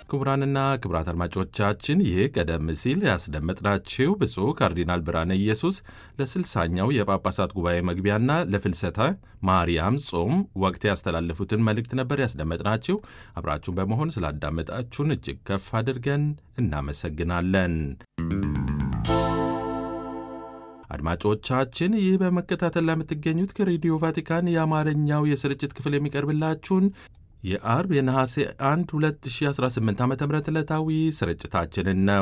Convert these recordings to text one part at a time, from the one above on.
ክቡራንና ክቡራት አድማጮቻችን ይህ ቀደም ሲል ያስደመጥናችሁ ብፁዕ ካርዲናል ብርሃነ ኢየሱስ ለስልሳኛው የጳጳሳት ጉባኤ መግቢያና ለፍልሰታ ማርያም ጾም ወቅት ያስተላለፉትን መልእክት ነበር ያስደመጥናችሁ። አብራችሁን በመሆን ስላዳመጣችሁን እጅግ ከፍ አድርገን እናመሰግናለን። አድማጮቻችን ይህ በመከታተል ላይ የምትገኙት ከሬዲዮ ቫቲካን የአማርኛው የስርጭት ክፍል የሚቀርብላችሁን የአርብ የነሐሴ 1 2018 ዓ ም ዕለታዊ ስርጭታችንን ነው።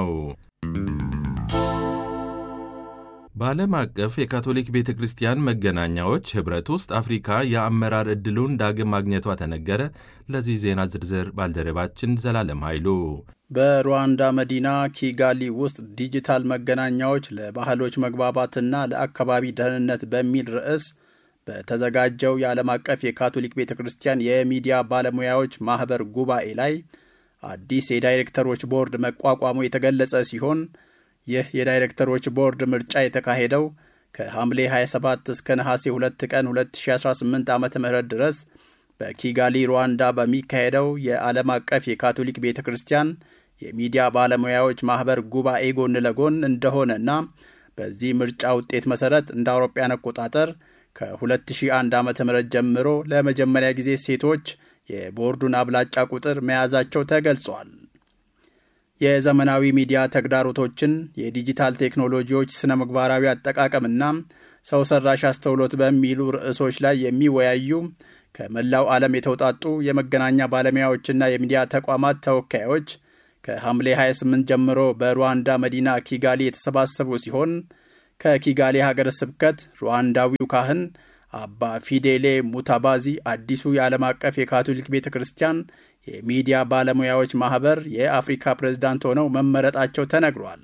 በዓለም አቀፍ የካቶሊክ ቤተ ክርስቲያን መገናኛዎች ኅብረት ውስጥ አፍሪካ የአመራር ዕድሉን ዳግም ማግኘቷ ተነገረ። ለዚህ ዜና ዝርዝር ባልደረባችን ዘላለም ኃይሉ በሩዋንዳ መዲና ኪጋሊ ውስጥ ዲጂታል መገናኛዎች ለባህሎች መግባባትና ለአካባቢ ደህንነት በሚል ርዕስ በተዘጋጀው የዓለም አቀፍ የካቶሊክ ቤተ ክርስቲያን የሚዲያ ባለሙያዎች ማኅበር ጉባኤ ላይ አዲስ የዳይሬክተሮች ቦርድ መቋቋሙ የተገለጸ ሲሆን ይህ የዳይሬክተሮች ቦርድ ምርጫ የተካሄደው ከሐምሌ 27 እስከ ነሐሴ 2 ቀን 2018 ዓ ም ድረስ በኪጋሊ ሩዋንዳ በሚካሄደው የዓለም አቀፍ የካቶሊክ ቤተ ክርስቲያን የሚዲያ ባለሙያዎች ማኅበር ጉባኤ ጎን ለጎን እንደሆነና በዚህ ምርጫ ውጤት መሠረት እንደ አውሮፓያን አቆጣጠር ከ2001 ዓ ም ጀምሮ ለመጀመሪያ ጊዜ ሴቶች የቦርዱን አብላጫ ቁጥር መያዛቸው ተገልጿል። የዘመናዊ ሚዲያ ተግዳሮቶችን፣ የዲጂታል ቴክኖሎጂዎች ስነ ምግባራዊ አጠቃቀምና ሰው ሰራሽ አስተውሎት በሚሉ ርዕሶች ላይ የሚወያዩ ከመላው ዓለም የተውጣጡ የመገናኛ ባለሙያዎችና የሚዲያ ተቋማት ተወካዮች ከሐምሌ 28 ጀምሮ በሩዋንዳ መዲና ኪጋሊ የተሰባሰቡ ሲሆን ከኪጋሌ ሀገረ ስብከት ሩዋንዳዊው ካህን አባ ፊዴሌ ሙታባዚ አዲሱ የዓለም አቀፍ የካቶሊክ ቤተ ክርስቲያን የሚዲያ ባለሙያዎች ማኅበር የአፍሪካ ፕሬዝዳንት ሆነው መመረጣቸው ተነግሯል።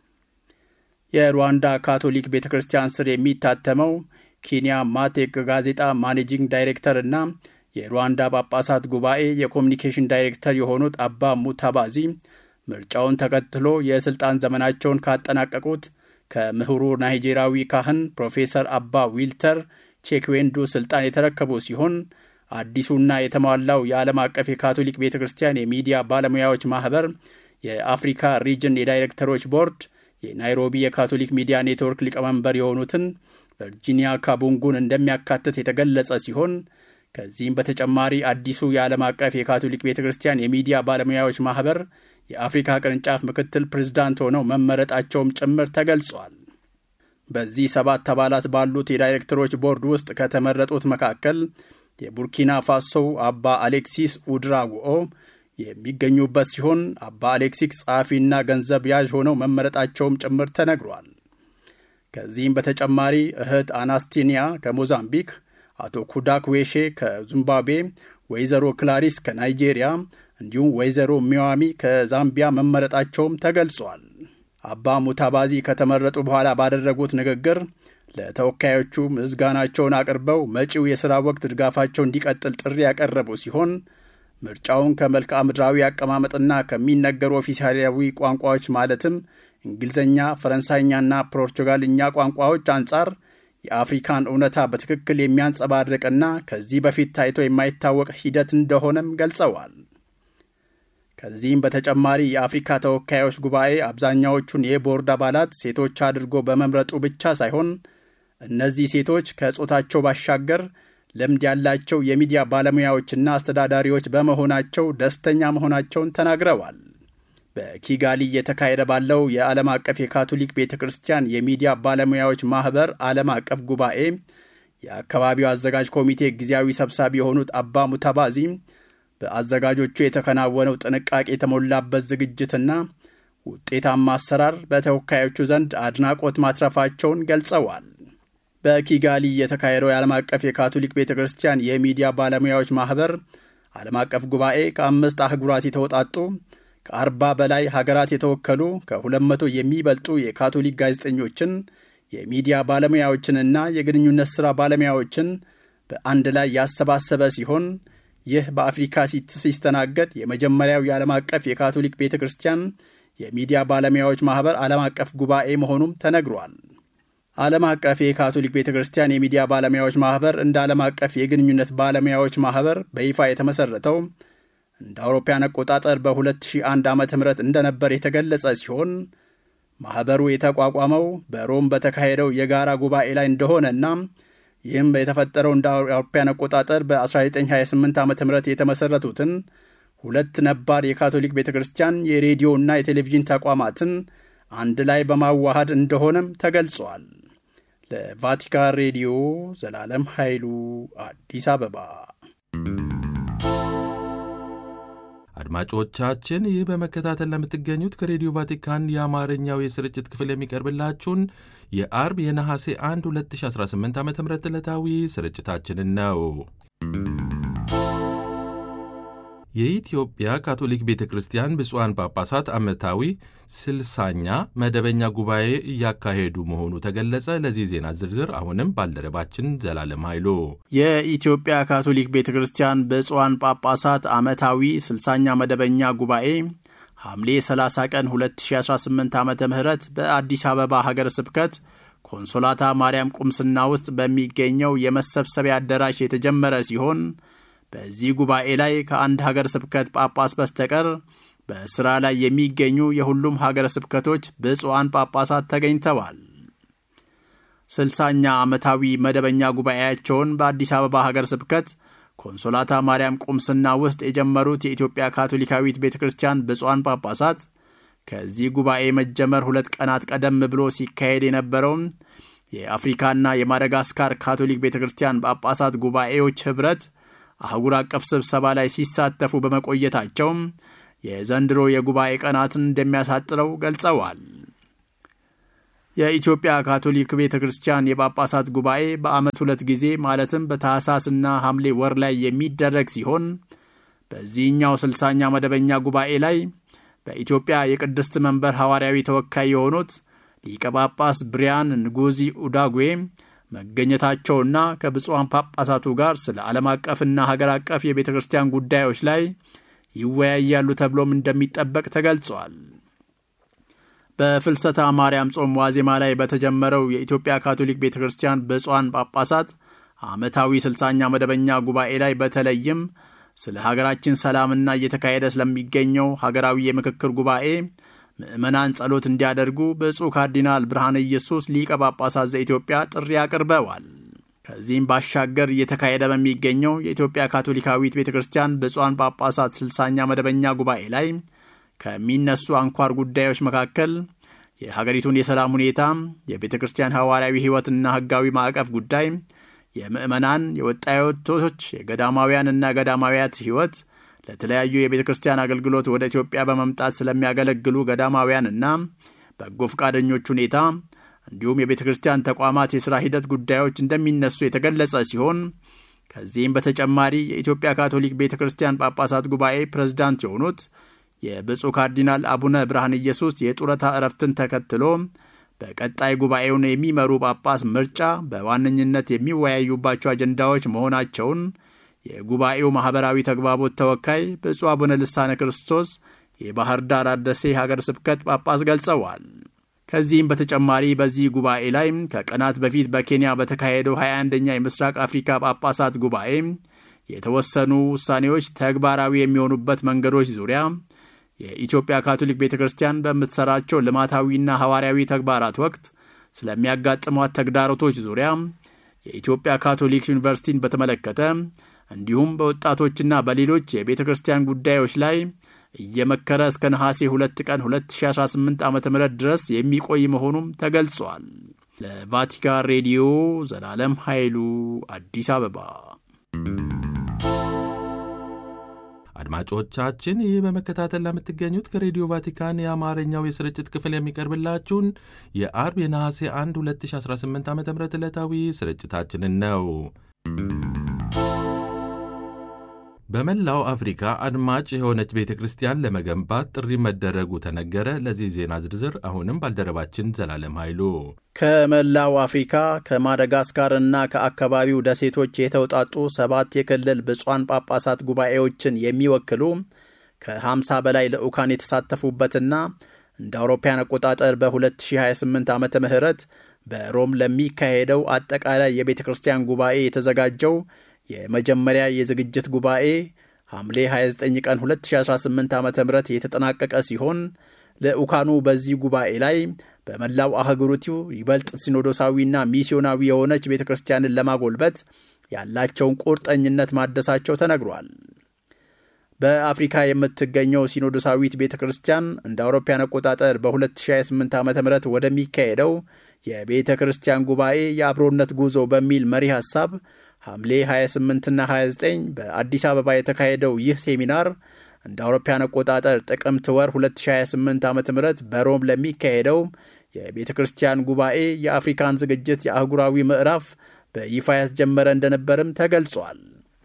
የሩዋንዳ ካቶሊክ ቤተ ክርስቲያን ስር የሚታተመው ኪንያ ማቴክ ጋዜጣ ማኔጂንግ ዳይሬክተር እና የሩዋንዳ ጳጳሳት ጉባኤ የኮሚኒኬሽን ዳይሬክተር የሆኑት አባ ሙታባዚ ምርጫውን ተከትሎ የሥልጣን ዘመናቸውን ካጠናቀቁት ከምሁሩ ናይጄሪያዊ ካህን ፕሮፌሰር አባ ዊልተር ቼክዌንዱ ስልጣን የተረከቡ ሲሆን አዲሱና የተሟላው የዓለም አቀፍ የካቶሊክ ቤተ ክርስቲያን የሚዲያ ባለሙያዎች ማኅበር የአፍሪካ ሪጅን የዳይሬክተሮች ቦርድ የናይሮቢ የካቶሊክ ሚዲያ ኔትወርክ ሊቀመንበር የሆኑትን ቨርጂኒያ ካቡንጉን እንደሚያካትት የተገለጸ ሲሆን ከዚህም በተጨማሪ አዲሱ የዓለም አቀፍ የካቶሊክ ቤተ ክርስቲያን የሚዲያ ባለሙያዎች ማኅበር የአፍሪካ ቅርንጫፍ ምክትል ፕሬዝዳንት ሆነው መመረጣቸውም ጭምር ተገልጿል። በዚህ ሰባት አባላት ባሉት የዳይሬክተሮች ቦርድ ውስጥ ከተመረጡት መካከል የቡርኪና ፋሶው አባ አሌክሲስ ኡድራጉኦ የሚገኙበት ሲሆን አባ አሌክሲስ ጸሐፊና ገንዘብ ያዥ ሆነው መመረጣቸውም ጭምር ተነግሯል። ከዚህም በተጨማሪ እህት አናስቲኒያ ከሞዛምቢክ፣ አቶ ኩዳክ ዌሼ ከዚምባብዌ፣ ወይዘሮ ክላሪስ ከናይጄሪያ እንዲሁም ወይዘሮ ሚዋሚ ከዛምቢያ መመረጣቸውም ተገልጿል። አባ ሙታባዚ ከተመረጡ በኋላ ባደረጉት ንግግር ለተወካዮቹ ምስጋናቸውን አቅርበው መጪው የሥራ ወቅት ድጋፋቸው እንዲቀጥል ጥሪ ያቀረቡ ሲሆን ምርጫውን ከመልክዓ ምድራዊ አቀማመጥና ከሚነገሩ ኦፊሳላዊ ቋንቋዎች ማለትም እንግሊዝኛ፣ ፈረንሳይኛና ፖርቹጋልኛ ቋንቋዎች አንጻር የአፍሪካን እውነታ በትክክል የሚያንጸባርቅና ከዚህ በፊት ታይቶ የማይታወቅ ሂደት እንደሆነም ገልጸዋል። ከዚህም በተጨማሪ የአፍሪካ ተወካዮች ጉባኤ አብዛኛዎቹን የቦርድ አባላት ሴቶች አድርጎ በመምረጡ ብቻ ሳይሆን እነዚህ ሴቶች ከጾታቸው ባሻገር ልምድ ያላቸው የሚዲያ ባለሙያዎችና አስተዳዳሪዎች በመሆናቸው ደስተኛ መሆናቸውን ተናግረዋል። በኪጋሊ እየተካሄደ ባለው የዓለም አቀፍ የካቶሊክ ቤተ ክርስቲያን የሚዲያ ባለሙያዎች ማኅበር ዓለም አቀፍ ጉባኤ የአካባቢው አዘጋጅ ኮሚቴ ጊዜያዊ ሰብሳቢ የሆኑት አባ ሙታባዚ በአዘጋጆቹ የተከናወነው ጥንቃቄ የተሞላበት ዝግጅትና ውጤታማ አሰራር በተወካዮቹ ዘንድ አድናቆት ማትረፋቸውን ገልጸዋል። በኪጋሊ የተካሄደው የዓለም አቀፍ የካቶሊክ ቤተ ክርስቲያን የሚዲያ ባለሙያዎች ማኅበር ዓለም አቀፍ ጉባኤ ከአምስት አህጉራት የተውጣጡ ከአርባ በላይ ሀገራት የተወከሉ ከሁለት መቶ የሚበልጡ የካቶሊክ ጋዜጠኞችን የሚዲያ ባለሙያዎችንና የግንኙነት ሥራ ባለሙያዎችን በአንድ ላይ ያሰባሰበ ሲሆን ይህ በአፍሪካ ሲስተናገድ የመጀመሪያው የዓለም አቀፍ የካቶሊክ ቤተ ክርስቲያን የሚዲያ ባለሙያዎች ማኅበር ዓለም አቀፍ ጉባኤ መሆኑም ተነግሯል። ዓለም አቀፍ የካቶሊክ ቤተ ክርስቲያን የሚዲያ ባለሙያዎች ማኅበር እንደ ዓለም አቀፍ የግንኙነት ባለሙያዎች ማኅበር በይፋ የተመሠረተው እንደ አውሮፓያን አቆጣጠር በ2001 ዓ ም እንደነበር የተገለጸ ሲሆን ማኅበሩ የተቋቋመው በሮም በተካሄደው የጋራ ጉባኤ ላይ እንደሆነና ይህም የተፈጠረው እንደ አውሮፓያን አቆጣጠር በ1928 ዓ ም የተመሠረቱትን ሁለት ነባር የካቶሊክ ቤተ ክርስቲያን የሬዲዮና የቴሌቪዥን ተቋማትን አንድ ላይ በማዋሃድ እንደሆነም ተገልጿል። ለቫቲካን ሬዲዮ ዘላለም ኃይሉ አዲስ አበባ። አድማጮቻችን ይህ በመከታተል ለምትገኙት ከሬዲዮ ቫቲካን የአማርኛው የስርጭት ክፍል የሚቀርብላችሁን የአርብ የነሐሴ 1 2018 ዓ ም ዕለታዊ ስርጭታችንን ነው። የኢትዮጵያ ካቶሊክ ቤተ ክርስቲያን ብፁዓን ጳጳሳት ዓመታዊ ስልሳኛ መደበኛ ጉባኤ እያካሄዱ መሆኑ ተገለጸ። ለዚህ ዜና ዝርዝር አሁንም ባልደረባችን ዘላለም ኃይሉ። የኢትዮጵያ ካቶሊክ ቤተ ክርስቲያን ብፁዓን ጳጳሳት ዓመታዊ ስልሳኛ መደበኛ ጉባኤ ሐምሌ 30 ቀን 2018 ዓ ም በአዲስ አበባ ሀገረ ስብከት ኮንሶላታ ማርያም ቁምስና ውስጥ በሚገኘው የመሰብሰቢያ አዳራሽ የተጀመረ ሲሆን በዚህ ጉባኤ ላይ ከአንድ ሀገር ስብከት ጳጳስ በስተቀር በሥራ ላይ የሚገኙ የሁሉም ሀገረ ስብከቶች ብፁዓን ጳጳሳት ተገኝተዋል። ስልሳኛ ዓመታዊ መደበኛ ጉባኤያቸውን በአዲስ አበባ ሀገር ስብከት ኮንሶላታ ማርያም ቁምስና ውስጥ የጀመሩት የኢትዮጵያ ካቶሊካዊት ቤተ ክርስቲያን ብፁዓን ጳጳሳት ከዚህ ጉባኤ መጀመር ሁለት ቀናት ቀደም ብሎ ሲካሄድ የነበረውን የአፍሪካና የማደጋስካር ካቶሊክ ቤተ ክርስቲያን ጳጳሳት ጉባኤዎች ኅብረት አህጉር አቀፍ ስብሰባ ላይ ሲሳተፉ በመቆየታቸው የዘንድሮ የጉባኤ ቀናትን እንደሚያሳጥረው ገልጸዋል። የኢትዮጵያ ካቶሊክ ቤተ ክርስቲያን የጳጳሳት ጉባኤ በዓመት ሁለት ጊዜ ማለትም በታህሳስና ሐምሌ ወር ላይ የሚደረግ ሲሆን በዚህኛው ስልሳኛ መደበኛ ጉባኤ ላይ በኢትዮጵያ የቅድስት መንበር ሐዋርያዊ ተወካይ የሆኑት ሊቀ ጳጳስ ብሪያን ንጉዚ ኡዳጉዌ መገኘታቸውና ከብፁዓን ጳጳሳቱ ጋር ስለ ዓለም አቀፍና ሀገር አቀፍ የቤተ ክርስቲያን ጉዳዮች ላይ ይወያያሉ ተብሎም እንደሚጠበቅ ተገልጿል። በፍልሰታ ማርያም ጾም ዋዜማ ላይ በተጀመረው የኢትዮጵያ ካቶሊክ ቤተ ክርስቲያን ብፁዓን ጳጳሳት ዓመታዊ ስልሳኛ መደበኛ ጉባኤ ላይ በተለይም ስለ ሀገራችን ሰላምና እየተካሄደ ስለሚገኘው ሀገራዊ የምክክር ጉባኤ ምዕመናን ጸሎት እንዲያደርጉ ብፁዕ ካርዲናል ብርሃነ ኢየሱስ ሊቀ ጳጳሳት ዘኢትዮጵያ ጥሪ አቅርበዋል። ከዚህም ባሻገር እየተካሄደ በሚገኘው የኢትዮጵያ ካቶሊካዊት ቤተ ክርስቲያን ብፁዓን ጳጳሳት ስልሳኛ መደበኛ ጉባኤ ላይ ከሚነሱ አንኳር ጉዳዮች መካከል የሀገሪቱን የሰላም ሁኔታ፣ የቤተ ክርስቲያን ሐዋርያዊ ሕይወትና ሕጋዊ ማዕቀፍ ጉዳይ፣ የምዕመናን፣ የወጣቶች፣ የገዳማውያንና ገዳማውያት ሕይወት ለተለያዩ የቤተ ክርስቲያን አገልግሎት ወደ ኢትዮጵያ በመምጣት ስለሚያገለግሉ ገዳማውያንና በጎ ፈቃደኞች ሁኔታ እንዲሁም የቤተ ክርስቲያን ተቋማት የሥራ ሂደት ጉዳዮች እንደሚነሱ የተገለጸ ሲሆን ከዚህም በተጨማሪ የኢትዮጵያ ካቶሊክ ቤተ ክርስቲያን ጳጳሳት ጉባኤ ፕሬዝዳንት የሆኑት የብፁዕ ካርዲናል አቡነ ብርሃን ኢየሱስ የጡረታ እረፍትን ተከትሎ በቀጣይ ጉባኤውን የሚመሩ ጳጳስ ምርጫ በዋነኝነት የሚወያዩባቸው አጀንዳዎች መሆናቸውን የጉባኤው ማኅበራዊ ተግባቦት ተወካይ ብፁዕ አቡነ ልሳነ ክርስቶስ የባህር ዳር አደሴ ሀገር ስብከት ጳጳስ ገልጸዋል። ከዚህም በተጨማሪ በዚህ ጉባኤ ላይ ከቀናት በፊት በኬንያ በተካሄደው 21ኛ የምስራቅ አፍሪካ ጳጳሳት ጉባኤ የተወሰኑ ውሳኔዎች ተግባራዊ የሚሆኑበት መንገዶች ዙሪያ የኢትዮጵያ ካቶሊክ ቤተ ክርስቲያን በምትሰራቸው ልማታዊና ሐዋርያዊ ተግባራት ወቅት ስለሚያጋጥሟት ተግዳሮቶች ዙሪያ የኢትዮጵያ ካቶሊክ ዩኒቨርሲቲን በተመለከተ እንዲሁም በወጣቶችና በሌሎች የቤተ ክርስቲያን ጉዳዮች ላይ እየመከረ እስከ ነሐሴ 2 ቀን 2018 ዓ ም ድረስ የሚቆይ መሆኑም ተገልጿል። ለቫቲካን ሬዲዮ ዘላለም ኃይሉ አዲስ አበባ። አድማጮቻችን ይህ በመከታተል ለምትገኙት ከሬዲዮ ቫቲካን የአማርኛው የስርጭት ክፍል የሚቀርብላችሁን የአርብ የነሐሴ 1 2018 ዓ ም ዕለታዊ ስርጭታችንን ነው። በመላው አፍሪካ አድማጭ የሆነች ቤተ ክርስቲያን ለመገንባት ጥሪ መደረጉ ተነገረ። ለዚህ ዜና ዝርዝር አሁንም ባልደረባችን ዘላለም ኃይሉ ከመላው አፍሪካ ከማደጋስካር እና ከአካባቢው ደሴቶች የተውጣጡ ሰባት የክልል ብፁዓን ጳጳሳት ጉባኤዎችን የሚወክሉ ከ50 በላይ ልዑካን የተሳተፉበትና እንደ አውሮፓያን አቆጣጠር በ2028 ዓመተ ምህረት በሮም ለሚካሄደው አጠቃላይ የቤተ ክርስቲያን ጉባኤ የተዘጋጀው የመጀመሪያ የዝግጅት ጉባኤ ሐምሌ 29 ቀን 2018 ዓ ም የተጠናቀቀ ሲሆን ልዑካኑ በዚህ ጉባኤ ላይ በመላው አህጉሪቱ ይበልጥ ሲኖዶሳዊና ሚስዮናዊ የሆነች ቤተ ክርስቲያንን ለማጎልበት ያላቸውን ቁርጠኝነት ማደሳቸው ተነግሯል። በአፍሪካ የምትገኘው ሲኖዶሳዊት ቤተ ክርስቲያን እንደ አውሮፓያን አቆጣጠር በ2028 ዓ ም ወደሚካሄደው የቤተ ክርስቲያን ጉባኤ የአብሮነት ጉዞ በሚል መሪ ሐሳብ ሐምሌ 28ና 29 በአዲስ አበባ የተካሄደው ይህ ሴሚናር እንደ አውሮፓያን አቆጣጠር ጥቅምት ወር 2028 ዓ ም በሮም ለሚካሄደው የቤተ ክርስቲያን ጉባኤ የአፍሪካን ዝግጅት የአህጉራዊ ምዕራፍ በይፋ ያስጀመረ እንደነበርም ተገልጿል።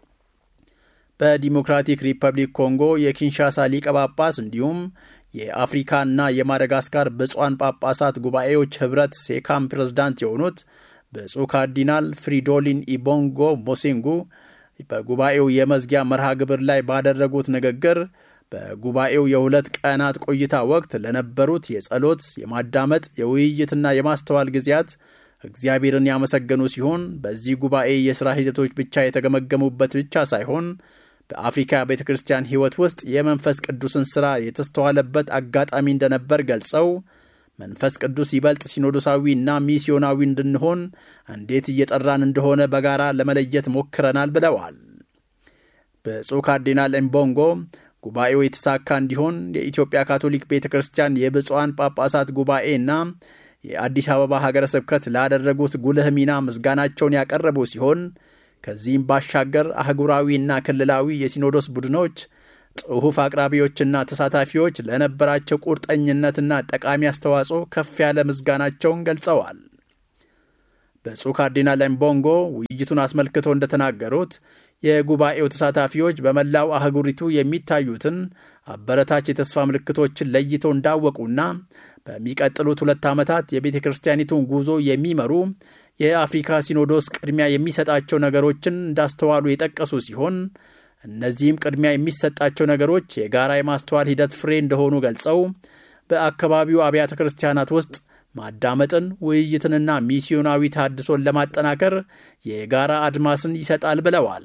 በዲሞክራቲክ ሪፐብሊክ ኮንጎ የኪንሻሳ ሊቀ ጳጳስ እንዲሁም የአፍሪካና የማደጋስካር ብፁዓን ጳጳሳት ጉባኤዎች ኅብረት ሴካም ፕሬዝዳንት የሆኑት ብፁዕ ካርዲናል ፍሪዶሊን ኢቦንጎ ሞሴንጉ በጉባኤው የመዝጊያ መርሃ ግብር ላይ ባደረጉት ንግግር በጉባኤው የሁለት ቀናት ቆይታ ወቅት ለነበሩት የጸሎት፣ የማዳመጥ፣ የውይይትና የማስተዋል ጊዜያት እግዚአብሔርን ያመሰገኑ ሲሆን በዚህ ጉባኤ የሥራ ሂደቶች ብቻ የተገመገሙበት ብቻ ሳይሆን በአፍሪካ ቤተ ክርስቲያን ሕይወት ውስጥ የመንፈስ ቅዱስን ሥራ የተስተዋለበት አጋጣሚ እንደነበር ገልጸው መንፈስ ቅዱስ ይበልጥ ሲኖዶሳዊ እና ሚስዮናዊ እንድንሆን እንዴት እየጠራን እንደሆነ በጋራ ለመለየት ሞክረናል ብለዋል። ብፁዕ ካርዲናል ኤምቦንጎ ጉባኤው የተሳካ እንዲሆን የኢትዮጵያ ካቶሊክ ቤተ ክርስቲያን የብፁዓን ጳጳሳት ጉባኤ እና የአዲስ አበባ ሀገረ ስብከት ላደረጉት ጉልህ ሚና ምስጋናቸውን ያቀረቡ ሲሆን ከዚህም ባሻገር አህጉራዊና ክልላዊ የሲኖዶስ ቡድኖች ጽሑፍ አቅራቢዎችና ተሳታፊዎች ለነበራቸው ቁርጠኝነትና ጠቃሚ አስተዋጽኦ ከፍ ያለ ምስጋናቸውን ገልጸዋል። ብፁዕ ካርዲናል ኤምቦንጎ ውይይቱን አስመልክተው እንደተናገሩት የጉባኤው ተሳታፊዎች በመላው አህጉሪቱ የሚታዩትን አበረታች የተስፋ ምልክቶችን ለይተው እንዳወቁና በሚቀጥሉት ሁለት ዓመታት የቤተ ክርስቲያኒቱን ጉዞ የሚመሩ የአፍሪካ ሲኖዶስ ቅድሚያ የሚሰጣቸው ነገሮችን እንዳስተዋሉ የጠቀሱ ሲሆን እነዚህም ቅድሚያ የሚሰጣቸው ነገሮች የጋራ የማስተዋል ሂደት ፍሬ እንደሆኑ ገልጸው በአካባቢው አብያተ ክርስቲያናት ውስጥ ማዳመጥን፣ ውይይትንና ሚስዮናዊ ታድሶን ለማጠናከር የጋራ አድማስን ይሰጣል ብለዋል።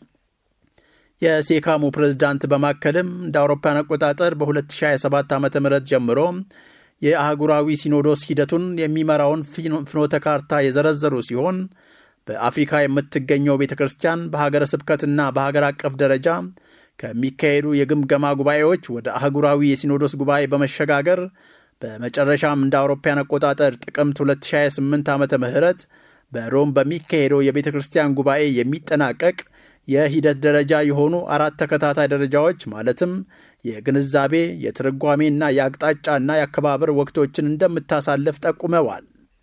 የሴካሙ ፕሬዝዳንት በማከልም እንደ አውሮፓውያን አቆጣጠር በ2027 ዓ ም ጀምሮ የአህጉራዊ ሲኖዶስ ሂደቱን የሚመራውን ፍኖተ ካርታ የዘረዘሩ ሲሆን በአፍሪካ የምትገኘው ቤተ ክርስቲያን በሀገረ ስብከትና በሀገር አቀፍ ደረጃ ከሚካሄዱ የግምገማ ጉባኤዎች ወደ አህጉራዊ የሲኖዶስ ጉባኤ በመሸጋገር በመጨረሻም እንደ አውሮፓያን አቆጣጠር ጥቅምት 2028 ዓ ም በሮም በሚካሄደው የቤተ ክርስቲያን ጉባኤ የሚጠናቀቅ የሂደት ደረጃ የሆኑ አራት ተከታታይ ደረጃዎች ማለትም የግንዛቤ፣ የትርጓሜና የአቅጣጫና የአከባበር ወቅቶችን እንደምታሳልፍ ጠቁመዋል።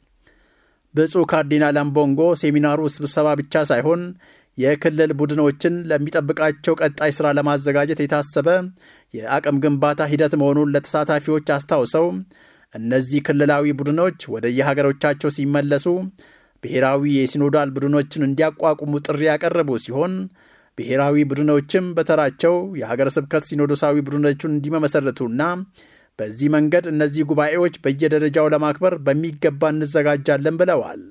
ብፁዕ ካርዲናል አምቦንጎ ሴሚናሩ ስብሰባ ብቻ ሳይሆን የክልል ቡድኖችን ለሚጠብቃቸው ቀጣይ ሥራ ለማዘጋጀት የታሰበ የአቅም ግንባታ ሂደት መሆኑን ለተሳታፊዎች አስታውሰው እነዚህ ክልላዊ ቡድኖች ወደ የሀገሮቻቸው ሲመለሱ ብሔራዊ የሲኖዳል ቡድኖችን እንዲያቋቁሙ ጥሪ ያቀረቡ ሲሆን ብሔራዊ ቡድኖችም በተራቸው የሀገረ ስብከት ሲኖዶሳዊ ቡድኖቹን እንዲመመሰረቱና በዚህ መንገድ እነዚህ ጉባኤዎች በየደረጃው ለማክበር በሚገባ እንዘጋጃለን ብለዋል።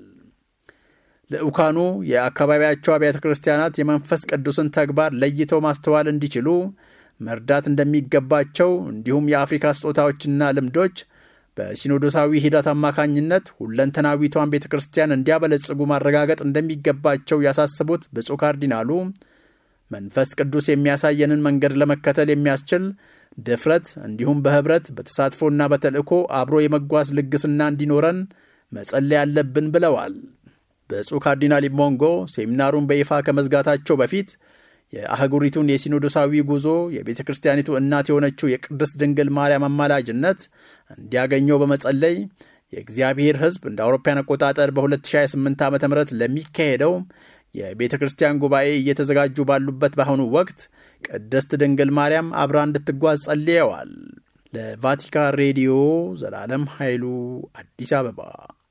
ልዑካኑ የአካባቢያቸው አብያተ ክርስቲያናት የመንፈስ ቅዱስን ተግባር ለይተው ማስተዋል እንዲችሉ መርዳት እንደሚገባቸው እንዲሁም የአፍሪካ ስጦታዎችና ልምዶች በሲኖዶሳዊ ሂደት አማካኝነት ሁለንተናዊቷን ቤተ ክርስቲያን እንዲያበለጽጉ ማረጋገጥ እንደሚገባቸው ያሳስቡት ብፁዕ ካርዲናሉ መንፈስ ቅዱስ የሚያሳየንን መንገድ ለመከተል የሚያስችል ድፍረት እንዲሁም በኅብረት በተሳትፎና በተልእኮ አብሮ የመጓዝ ልግስና እንዲኖረን መጸለይ ያለብን ብለዋል። ብፁዕ ካርዲናል ኢሞንጎ ሴሚናሩን በይፋ ከመዝጋታቸው በፊት የአህጉሪቱን የሲኖዶሳዊ ጉዞ የቤተ ክርስቲያኒቱ እናት የሆነችው የቅድስት ድንግል ማርያም አማላጅነት እንዲያገኘው በመጸለይ የእግዚአብሔር ሕዝብ እንደ አውሮፓውያን አቆጣጠር በ2028 ዓ ም ለሚካሄደው የቤተ ክርስቲያን ጉባኤ እየተዘጋጁ ባሉበት በአሁኑ ወቅት ቅድስት ድንግል ማርያም አብራ እንድትጓዝ ጸልየዋል። ለቫቲካን ሬዲዮ ዘላለም ኃይሉ አዲስ አበባ።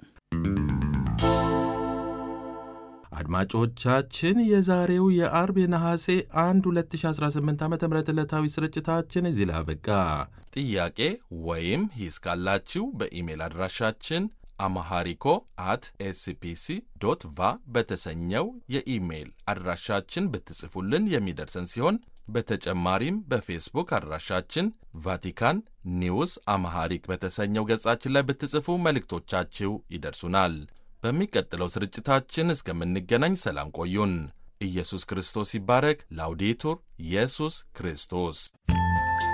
አድማጮቻችን የዛሬው የአርብ የነሐሴ 1 2018 ዓ ም ዕለታዊ ስርጭታችን እዚህ ላይ አበቃ። ጥያቄ ወይም ሂስ ካላችሁ በኢሜል አድራሻችን አማሃሪኮ አት ኤስፒሲ ዶት ቫ በተሰኘው የኢሜይል አድራሻችን ብትጽፉልን የሚደርሰን ሲሆን በተጨማሪም በፌስቡክ አድራሻችን ቫቲካን ኒውስ አማሃሪክ በተሰኘው ገጻችን ላይ ብትጽፉ መልእክቶቻችሁ ይደርሱናል። በሚቀጥለው ስርጭታችን እስከምንገናኝ ሰላም ቆዩን። ኢየሱስ ክርስቶስ ይባረክ። ላውዴቱር ኢየሱስ ክርስቶስ